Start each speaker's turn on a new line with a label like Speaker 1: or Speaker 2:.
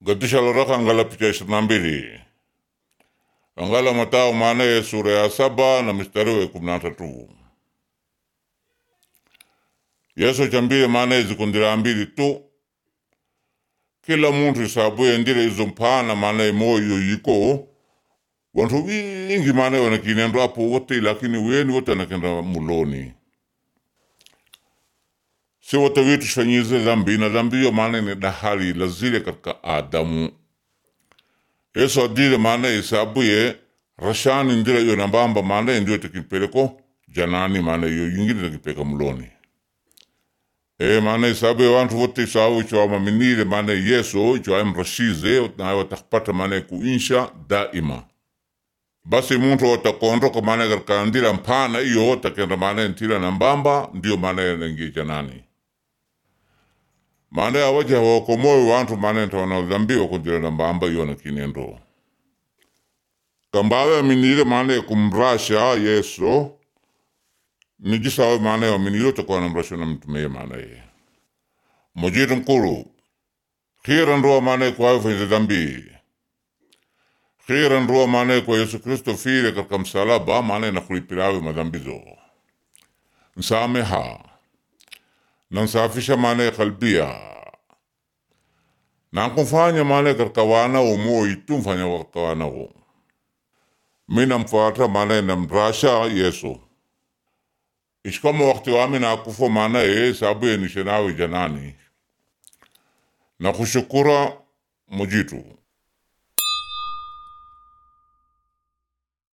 Speaker 1: gadisha loraka angala picha ishirini na mbili angala Matao maanaye sura ya saba na mstari wa kumi na tatu Yesu chambile maanaye zikundira mbili tu kila muntu isabuye ndire izo mpana maanaye moyo yiko wantu wingi maanaye wanakinendo apo wote lakini weni wote anakenda muloni si wote witu shifanyize dhambi na dhambi hiyo maana ni dahali lazile katika Adamu. Yesu adile maana isabuye rashani ndira iyo nambamba maana ndio tekipeleko janani maana iyo yingine tekipeka muloni. E maana isabuye wantu wote isabu icho amaminile maana Yesu icho amrashize na watakupata maana kuinsha daima. Basi muntu watakondoka maana katika ndira mpana iyo watakenda maana ntira nambamba ndio maana yanangie janani maana awaja hawakomoe wantu maana ntawana dhambi wakundira nambamba iyo na kinendo kambawe aminire maana kumrasha Yesu nijisawe maana aminire takuwa namrasha na mtume maana ye mojitu nkulu khira ndoa maana kwa fanya dhambi khira ndoa maana kwa Yesu Kristo fire katika msalaba maana na kulipirawe madhambizo nsameha na nsafisha maana ya kalbia na kumfanya maana katika wanao moyo tu mfanya katika wanao mina mfuata maana na mrasha Yesu ishkama wakati wami na kufo maana ye sabu ye nishenawe janani na kushukura mujitu